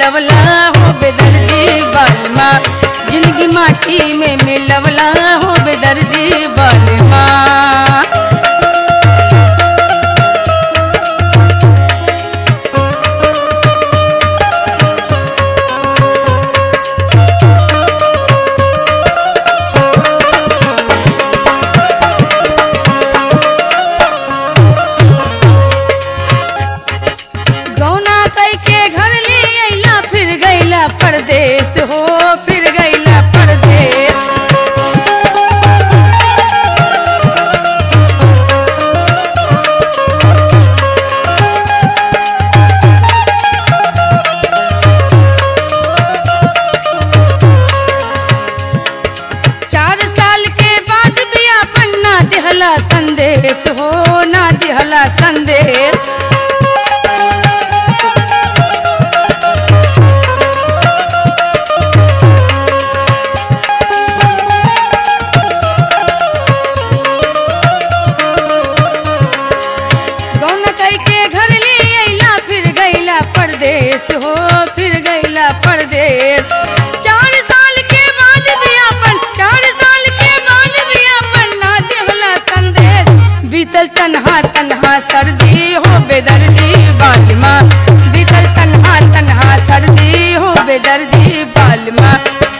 मिलवला हो बेदर्दी बालमा जिंदगी माटी में मिलवला हो बेदर्दी बालमा गौना कई के घर ले अइला फिर गइला परदेश हो फिर गइला परदेश चार साल के बाद भी अपन ना दिहला संदेश हो ना दिहला संदेश गौन कई के घर ले अइला फिर गइला परदेश हो फिर गइला परदेश चार साल के बाद भी अपन चार साल के बाद भी अपन ना देवला संदेश बीतल तन्हा तन्हा सर्दी हो बेदर्दी बालमा बीतल तन्हा तन्हा सर्दी हो बेदर्दी बालमा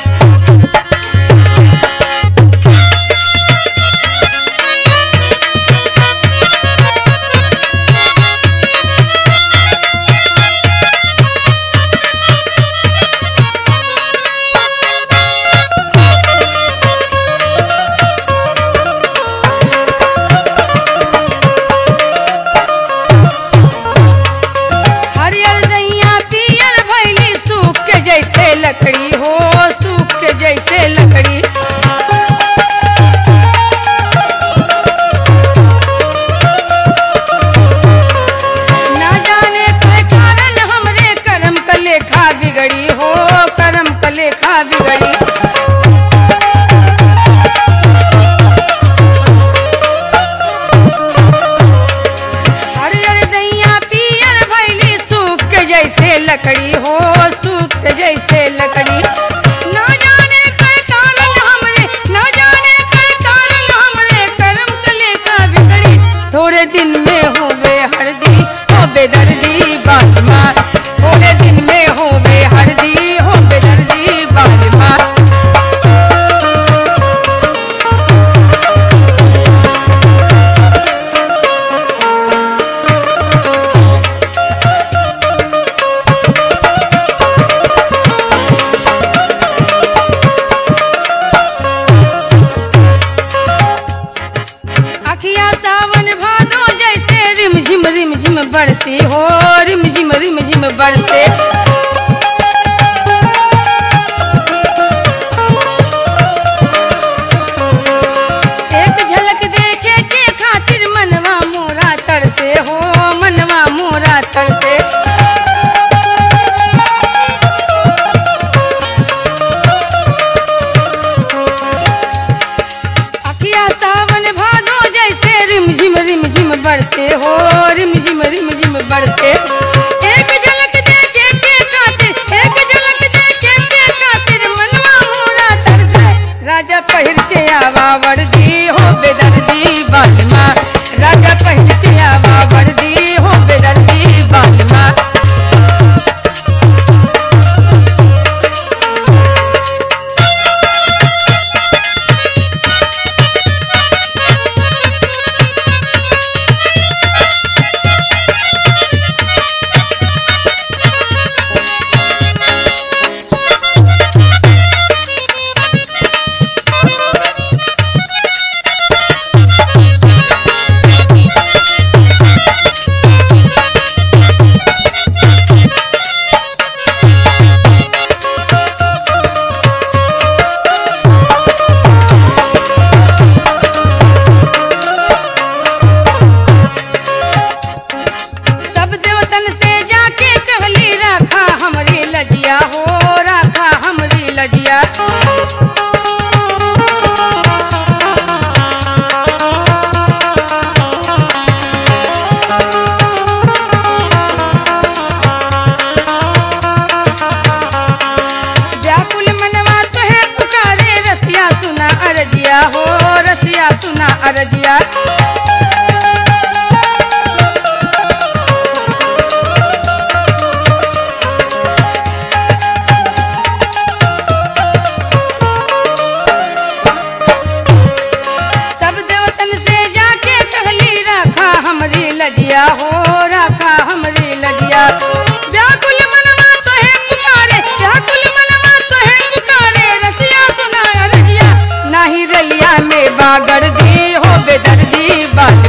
हरियर दैया पियर भैली सूख के जैसे लकड़ी हो सूख के जैसे लकड़ी ना जाने कोई कारण हमरे कर्म का लेखा बिगड़ी हो कर्म का लेखा बिगड़ी हरियर दैया पियर भैली सूख के जैसे लकड़ी हो सूख के जैसे लकड़ी ना जाने कोई कारण हमरे ना जाने कोई कारण हमरे कर्म का लेखा बिगड़ी थोड़े दिन में होवे हरदी हो बेदर्दी बालमा थोड़े दिन में होवे हरदी हो बेदर्दी बालमा अखिया सावन भादो जैसे रिम झिम रिम झिम बरसे हो रिम झिम रिम झिम बरसे एक झलक देखे के खातिर मनवा मोरा तरसे हो मनवा मोरा तरसे अखिया सावन भादो जैसे रिम झिम रिम झिम बरसे हो रिम झिम रिम झिम बरसे एक झलक देखे के खातिर एक झलक देखे के खातिर मनवा मोरा तरसे राजा पहिर के आवा वर्दी हो बेदर्दी बालमा राजा पहिर के आवा वर्दी हो बेदर्दी बालमा गुंडा गर्दी हो बेदर्दी बात